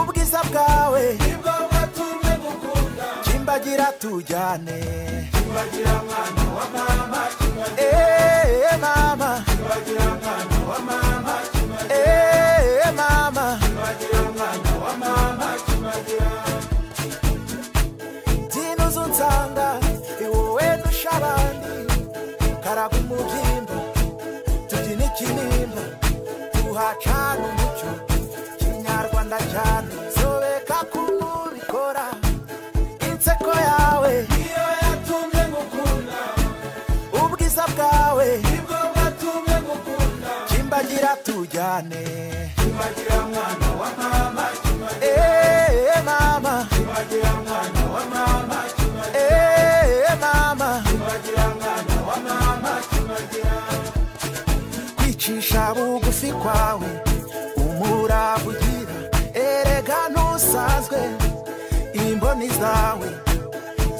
bwiza bwawe nibwo bwatumye gukunda kimbagira tujyane kibagira mwana wa mama kibagira eee mama mwana wa mama kibagira eee mama mwana wa mama kibagira byino unsanga iwowe ndusha abandi karaga umubyimba tubyina ikinimba tuhacana umucyo kinyarwanda cyane sobeka kubikora inseko yawe iyo yatumye gukunda ubwiza bwawe nibwo bwatumye gukunda kimbagira tujyane kibagira mwana wa mama kibagira eee mama mwana wa mama kibagira eee mama mwana wa mama kibagira kwicisha bugufi kwawe umurava ugira erega ntusanzwe imboni zawe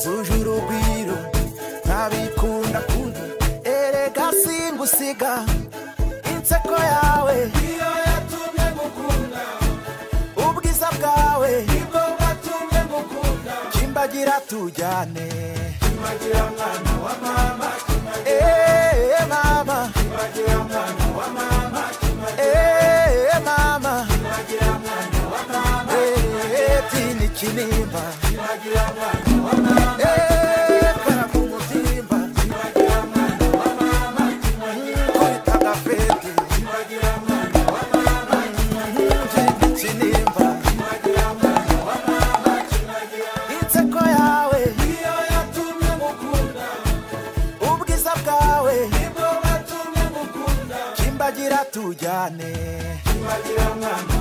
zuje urugwiro ntabikunda kundi erega singusiga inseko yawe iyo yatumye gukunda ubwiza bwawe nibwo bwatumye gukunda kimbagira tujyane kibagira mwana wa mama kibagira eee mama kibagira mwana wa mama kibagira eee mama kibagira mwana wa mama eee tini kinimba kibagira mwana wa mama eee karamumutimba kibagira mwana wa mama Kuitaga fete, kibagira mwana wa mama mjini chinimba. kibagira mwana wa mama kibagira Inseko yawe, iyo yatumye gukunda ubwiza bwawe, nibwo bwatumye gukunda kimbagira tujyane. kibagira mwana